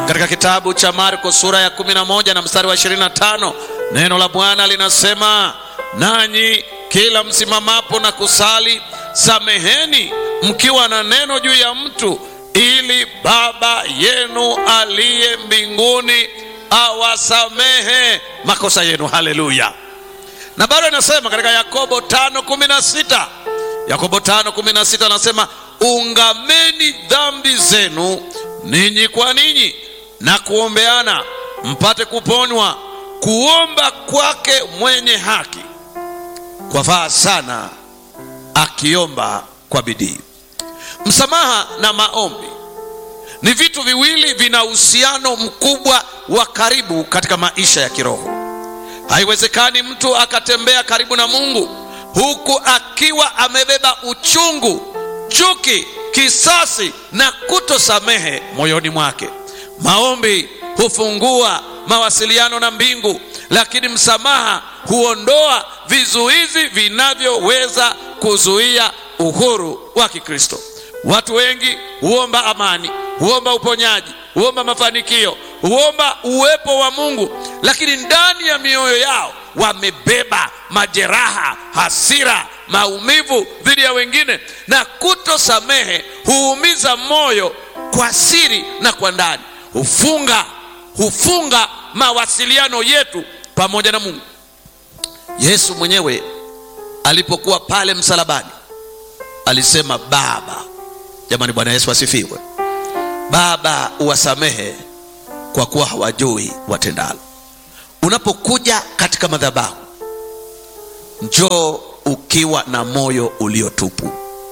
katika kitabu cha marko sura ya 11 na mstari wa 25 neno la bwana linasema nanyi kila msimamapo na kusali sameheni mkiwa na neno juu ya mtu ili baba yenu aliye mbinguni awasamehe makosa yenu haleluya na bado anasema katika yakobo 5:16 yakobo 5:16 anasema ungameni dhambi zenu ninyi kwa ninyi na kuombeana mpate kuponywa kuomba kwake mwenye haki kwafaa sana akiomba kwa bidii msamaha na maombi ni vitu viwili vina uhusiano mkubwa wa karibu katika maisha ya kiroho haiwezekani mtu akatembea karibu na mungu huku akiwa amebeba uchungu chuki kisasi na kutosamehe moyoni mwake maombi hufungua mawasiliano na mbingu lakini msamaha huondoa vizuizi vinavyoweza kuzuia uhuru wa kikristo watu wengi huomba amani huomba uponyaji huomba mafanikio huomba uwepo wa mungu lakini ndani ya mioyo yao wamebeba majeraha hasira maumivu dhidi ya wengine na kutosamehe huumiza moyo kwa siri na kwa ndani hufunga hufunga mawasiliano yetu pamoja na mungu yesu mwenyewe alipokuwa pale msalabani alisema baba jamani bwana yesu asifiwe baba uwasamehe kwa kuwa hawajui watendalo unapokuja katika madhabahu njoo ukiwa na moyo uliotupu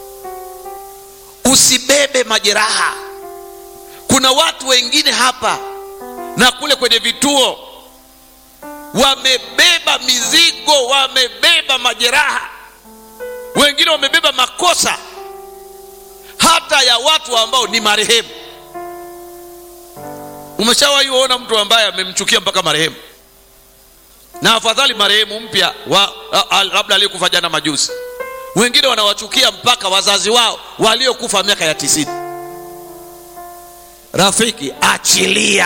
usibebe majeraha kuna watu wengine hapa na kule kwenye vituo wamebeba mizigo wamebeba majeraha wengine wamebeba makosa hata ya watu ambao ni marehemu umeshawahi kuona mtu ambaye amemchukia mpaka marehemu na afadhali marehemu mpya labda aliyekufa jana majuzi wengine wanawachukia mpaka wazazi wao waliokufa miaka ya tisini rafiki achilia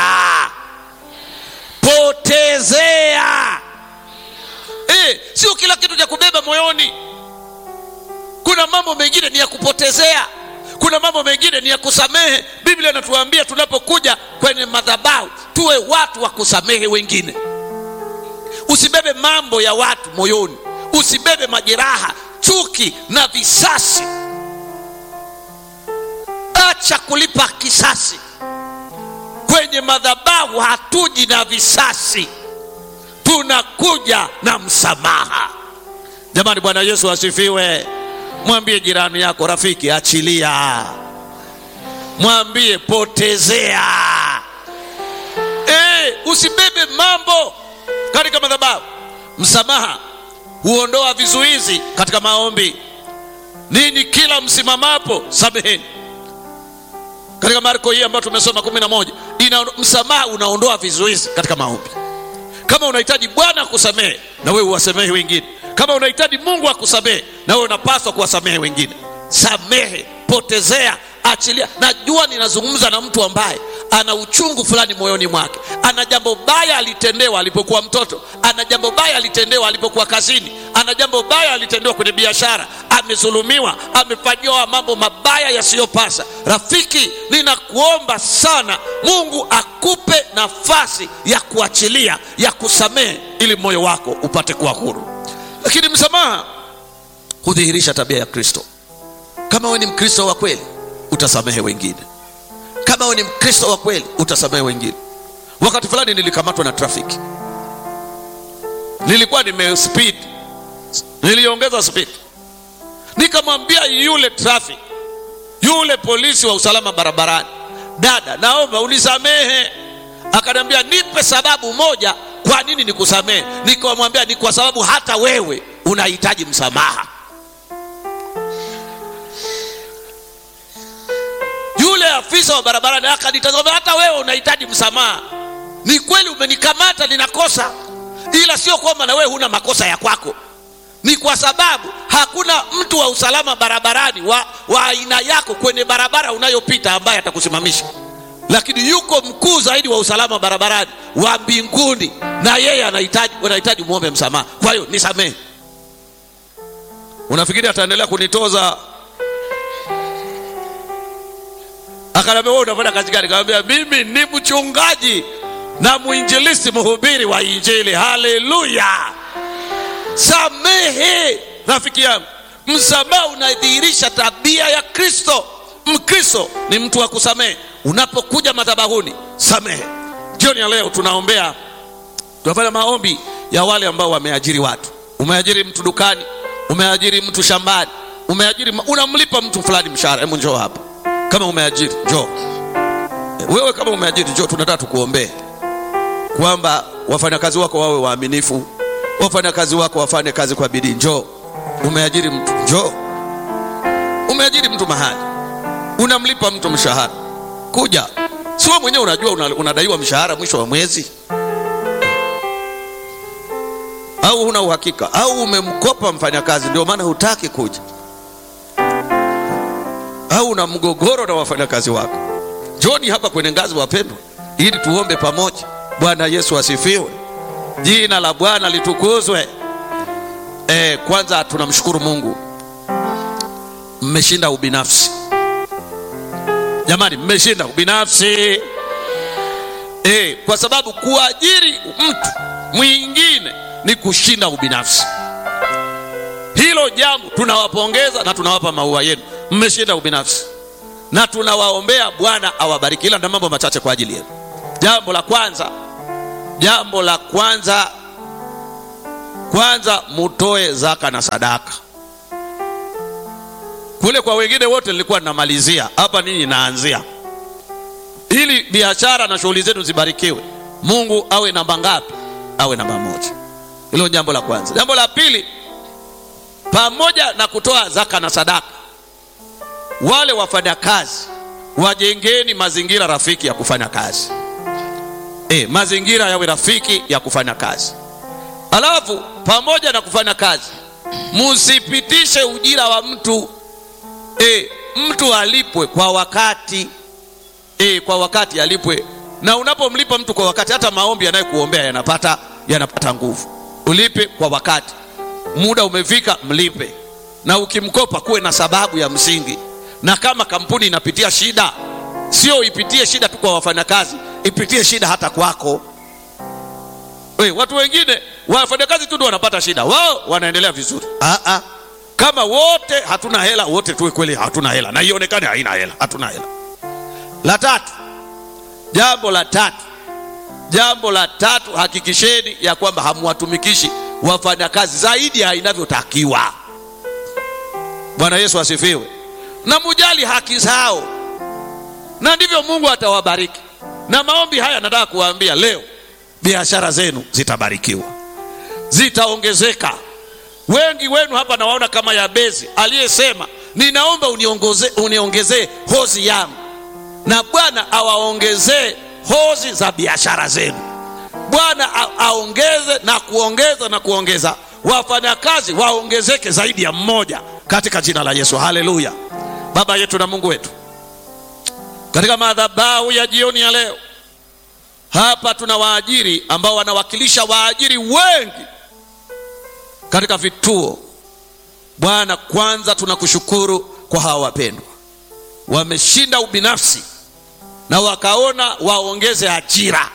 potezea e, sio kila kitu cha kubeba moyoni kuna mambo mengine ni ya kupotezea kuna mambo mengine ni ya kusamehe biblia inatuambia tunapokuja kwenye madhabahu tuwe watu wa kusamehe wengine usibebe mambo ya watu moyoni usibebe majeraha chuki na visasi acha kulipa kisasi kwenye madhabahu hatuji na visasi tunakuja na msamaha jamani bwana yesu asifiwe mwambie jirani yako rafiki achilia mwambie potezea e, usibebe mambo katika madhabahu msamaha huondoa vizuizi katika maombi ninyi kila msimamapo sameheni katika marko hii ambayo tumesoma kumi na moja ina msamaha unaondoa vizuizi katika maombi kama unahitaji bwana akusamehe na wewe uwasamehe wengine kama unahitaji mungu akusamehe na wewe unapaswa kuwasamehe wengine samehe potezea achilia najua ninazungumza na mtu ambaye ana uchungu fulani moyoni mwake ana jambo baya alitendewa alipokuwa mtoto ana jambo baya alitendewa alipokuwa kazini ana jambo baya alitendewa kwenye biashara amezulumiwa amefanyiwa mambo mabaya yasiyopasa rafiki ninakuomba sana mungu akupe nafasi ya kuachilia ya kusamehe ili moyo wako upate kuwa huru lakini msamaha hudhihirisha tabia ya kristo kama we ni mkristo wa kweli utasamehe wengine kama we ni mkristo wa kweli utasamehe wengine wakati fulani nilikamatwa na trafiki nilikuwa nimespeed niliongeza speed nikamwambia yule traffic yule polisi wa usalama barabarani dada naomba unisamehe akaniambia nipe sababu moja kwa nini nikusamehe nikamwambia ni kwa sababu hata wewe unahitaji msamaha yule afisa wa barabarani akanitazama hata wewe unahitaji msamaha ni kweli umenikamata ninakosa ila sio kwamba na wewe huna makosa ya kwako ni kwa sababu hakuna mtu wa usalama barabarani wa, wa aina yako kwenye barabara unayopita ambaye atakusimamisha lakini yuko mkuu zaidi wa usalama barabarani wa mbinguni, na yeye anahitaji unahitaji muombe msamaha. Kwa hiyo nisamehe. Unafikiri ataendelea kunitoza? Akaniambia wewe unafanya kazi gani? Nikamwambia mimi ni mchungaji na mwinjilisti, mhubiri wa Injili. Haleluya! Samehe rafiki yangu, msamaha unadhihirisha tabia ya Kristo. Mkristo ni mtu wa kusamehe. Unapokuja madhabahuni, samehe. Jioni ya leo tunaombea, tunafanya maombi ya wale ambao wameajiri watu. Umeajiri mtu dukani, umeajiri mtu shambani, umeajiri, unamlipa mtu fulani mshahara. Hebu njoo hapa kama umeajiri, njoo wewe. Kama umeajiri, njoo, tunataka tukuombee kwamba wafanyakazi wako wawe waaminifu, wafanyakazi wako wafanye kazi kwa bidii. Njoo, umeajiri mtu, njoo. Umeajiri mtu mahali, unamlipa mtu mshahara, kuja. Si wewe mwenyewe unajua una, unadaiwa mshahara mwisho wa mwezi, au huna uhakika, au umemkopa mfanyakazi ndio maana hutaki kuja, au una mgogoro na wafanyakazi wako. Njoni hapa kwenye ngazi, wapendwa, ili tuombe pamoja. Bwana Yesu asifiwe, jina la Bwana litukuzwe. E, kwanza tunamshukuru Mungu, mmeshinda ubinafsi. Jamani, mmeshinda ubinafsi e, kwa sababu kuajiri mtu mwingine ni kushinda ubinafsi. Hilo jambo tunawapongeza na tunawapa maua yenu, mmeshinda ubinafsi na tunawaombea Bwana awabariki, ila na mambo machache kwa ajili yenu. Jambo la kwanza, jambo la kwanza, kwanza mutoe zaka na sadaka. Kule kwa wengine wote nilikuwa ninamalizia, hapa ninyi naanzia, ili biashara na shughuli zenu zibarikiwe. Mungu awe namba ngapi? Awe namba moja. Hilo jambo la kwanza. Jambo la pili, pamoja na kutoa zaka na sadaka, wale wafanyakazi wajengeni mazingira rafiki ya kufanya kazi. E, mazingira yawe rafiki ya kufanya kazi. Alafu pamoja na kufanya kazi, musipitishe ujira wa mtu e, mtu alipwe kwa wakati e, kwa wakati alipwe. Na unapomlipa mtu kwa wakati, hata maombi yanayekuombea yanapata yanapata nguvu. Ulipe kwa wakati, muda umefika, mlipe. Na ukimkopa kuwe na sababu ya msingi, na kama kampuni inapitia shida, sio ipitie shida tu kwa wafanyakazi, ipitie shida hata kwako. We, watu wengine wafanyakazi tu ndio wanapata shida, wao wanaendelea vizuri. Ah, ah. Kama wote hatuna hela, wote tuwe kweli hatuna hela na ionekane haina hela, hatuna hela. La tatu, jambo la tatu, jambo la tatu, hakikisheni ya kwamba hamwatumikishi wafanyakazi zaidi ya inavyotakiwa. Bwana Yesu asifiwe. Na mujali haki zao, na ndivyo Mungu atawabariki. Na maombi haya nataka kuwaambia leo, biashara zenu zitabarikiwa, zitaongezeka. Wengi wenu hapa nawaona kama Yabezi aliyesema ninaomba uniongezee uniongezee hozi yangu, na Bwana awaongezee hozi za biashara zenu. Bwana aongeze na kuongeza na kuongeza, wafanyakazi waongezeke zaidi ya mmoja katika jina la Yesu. Haleluya! Baba yetu na Mungu wetu, katika madhabahu ya jioni ya leo hapa tuna waajiri ambao wanawakilisha waajiri wengi katika vituo. Bwana, kwanza tunakushukuru kwa hawa wapendwa, wameshinda ubinafsi na wakaona waongeze ajira.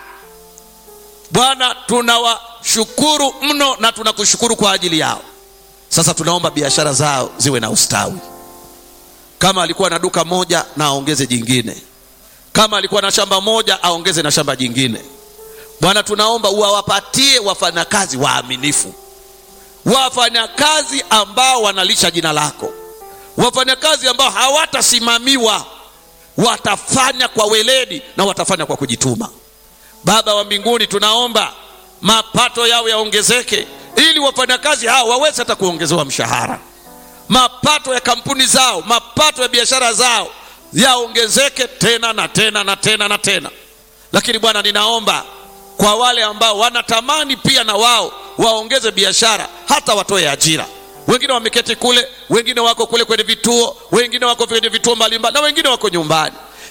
Bwana, tunawashukuru mno na tunakushukuru kwa ajili yao. Sasa tunaomba biashara zao ziwe na ustawi. Kama alikuwa na duka moja, na aongeze jingine. Kama alikuwa na shamba moja, aongeze na shamba jingine. Bwana, tunaomba uwawapatie wafanyakazi waaminifu wafanyakazi ambao wanalisha jina lako, wafanyakazi ambao hawatasimamiwa, watafanya kwa weledi na watafanya kwa kujituma. Baba wa mbinguni, tunaomba mapato yao yaongezeke, ili wafanyakazi hao waweze hata kuongezewa mshahara. Mapato ya kampuni zao, mapato ya biashara zao yaongezeke tena na tena na tena na tena. Lakini Bwana, ninaomba kwa wale ambao wanatamani pia na wao waongeze biashara, hata watoe ajira. Wengine wameketi kule, wengine wako kule kwenye vituo, wengine wako kwenye vituo mbalimbali, na wengine wako nyumbani.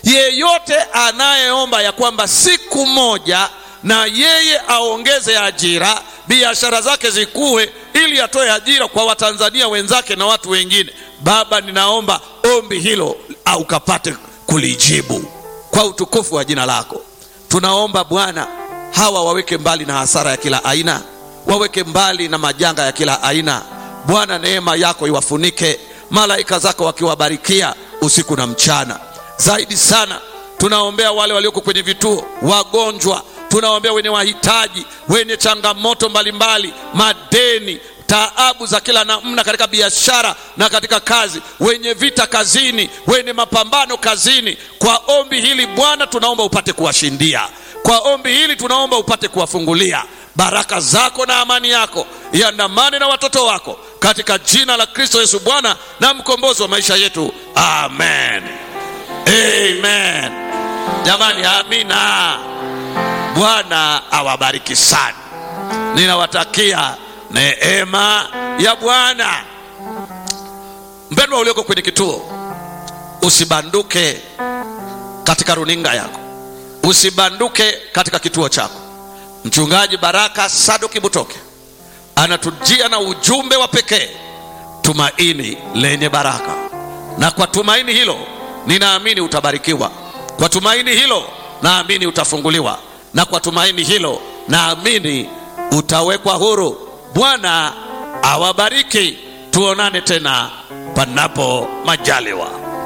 yeyote anayeomba ya kwamba siku moja na yeye aongeze ajira biashara zake zikuwe ili atoe ajira kwa watanzania wenzake na watu wengine baba ninaomba ombi hilo ukapate kulijibu kwa utukufu wa jina lako tunaomba bwana hawa waweke mbali na hasara ya kila aina waweke mbali na majanga ya kila aina bwana neema yako iwafunike malaika zako wakiwabarikia usiku na mchana zaidi sana tunaombea wale walioko kwenye vituo wagonjwa tunaombea wenye wahitaji wenye changamoto mbalimbali madeni taabu za kila namna katika biashara na katika kazi wenye vita kazini wenye mapambano kazini kwa ombi hili bwana tunaomba upate kuwashindia kwa ombi hili tunaomba upate kuwafungulia baraka zako na amani yako iandamane na watoto wako katika jina la kristo yesu bwana na mkombozi wa maisha yetu amen amen jamani amina bwana awabariki sana ninawatakia neema ya bwana mpendwa ulioko kwenye kituo usibanduke katika runinga yako usibanduke katika kituo chako mchungaji baraka saduki butoke anatujia na ujumbe wa pekee tumaini lenye baraka na kwa tumaini hilo ninaamini utabarikiwa kwa tumaini hilo naamini utafunguliwa na kwa tumaini hilo naamini utawekwa huru bwana awabariki tuonane tena panapo majaliwa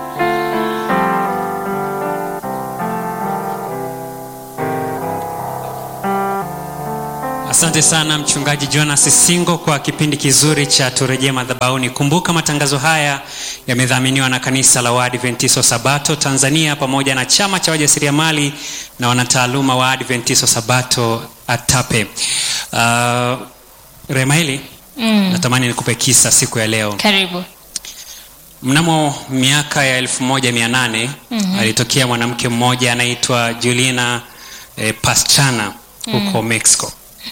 asante sana mchungaji jonas singo kwa kipindi kizuri cha turejee madhabauni kumbuka matangazo haya yamedhaminiwa na kanisa la waadventiso sabato tanzania pamoja na chama cha wajasiriamali na wanataaluma wa adventiso sabato atape uh, remaili Mm. natamani nikupe kisa siku ya leo karibu mnamo miaka ya 1800 mm-hmm. alitokea mwanamke mmoja anaitwa julina eh, paschana huko mm. mexico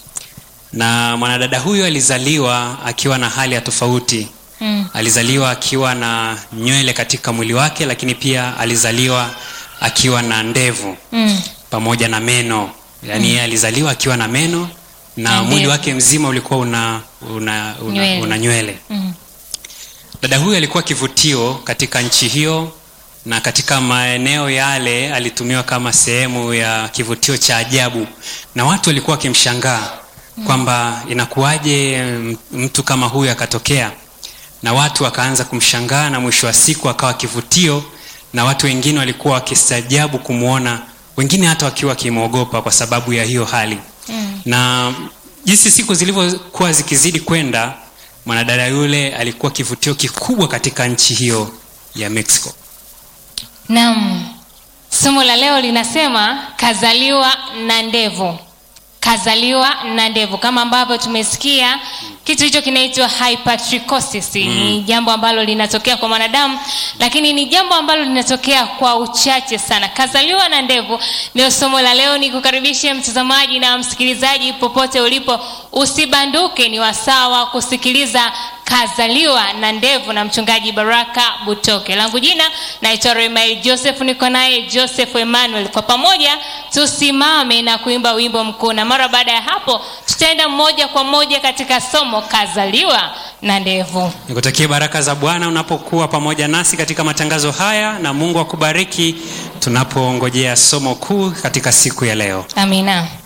na mwanadada huyo alizaliwa akiwa na hali ya tofauti Mm. alizaliwa akiwa na nywele katika mwili wake lakini pia alizaliwa akiwa na ndevu Mm. pamoja na meno yaani yeye alizaliwa akiwa na meno na Na mwili ndevu. wake mzima ulikuwa una una, una, Nywele. una nywele Mm. dada huyu alikuwa kivutio katika nchi hiyo na katika maeneo yale alitumiwa kama sehemu ya kivutio cha ajabu na watu walikuwa wakimshangaa kwamba inakuwaje m- mtu kama huyu akatokea na watu wakaanza kumshangaa na mwisho wa siku akawa kivutio na watu wengine walikuwa wakistaajabu kumwona wengine hata wakiwa wakimwogopa kwa sababu ya hiyo hali Mm. na jinsi siku zilivyokuwa zikizidi kwenda mwanadada yule alikuwa kivutio kikubwa katika nchi hiyo ya mexico Naam. Somo la leo linasema kazaliwa na ndevu. Kazaliwa na ndevu, kama ambavyo tumesikia kitu hicho kinaitwa hypertrichosis. Ni jambo ambalo linatokea kwa mwanadamu, lakini ni jambo ambalo linatokea kwa uchache sana. Kazaliwa na ndevu ndio somo la leo. Nikukaribishe mtazamaji na msikilizaji popote ulipo, usibanduke, ni wasawa kusikiliza kazaliwa na ndevu na mchungaji baraka butoke langu jina naitwa remail joseph niko naye joseph emmanuel kwa pamoja tusimame na kuimba wimbo mkuu na mara baada ya hapo tutaenda moja kwa moja katika somo kazaliwa na ndevu nikutakie baraka za bwana unapokuwa pamoja nasi katika matangazo haya na mungu akubariki tunapongojea somo kuu katika siku ya leo amina